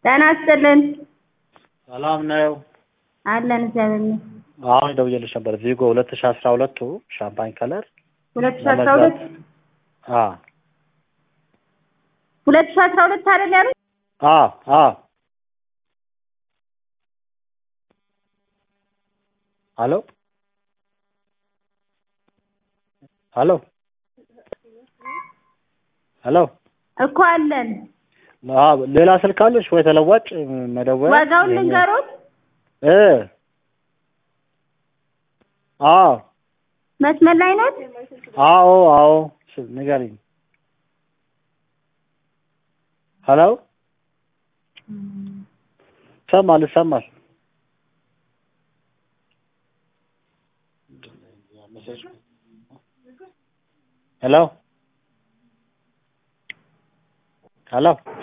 ጤና ይስጥልን ሰላም ነው። አለን እግዚአብሔር ይመስገን። አሁን ደውዬልሽ ነበር። ቪጎ ሁለት ሺ አስራ ሁለቱ ሻምፓኝ ከለር ሁለት ሺህ አስራ ሁለት አ ሁለት ሺህ አስራ ሁለት አይደል ያሉት? አ አ ሄሎ ሄሎ ሄሎ እኮ አለን። አ ሌላ ስልክ አለሽ ወይ ተለዋጭ መደወያ? ዋጋውን ልንገሮት? እ አዎ መስመር ላይ ኖት? አዎ አዎ ስ- ንገሪኝ። ሄሎ ይሰማል ይሰማል። ሄሎ ሄሎ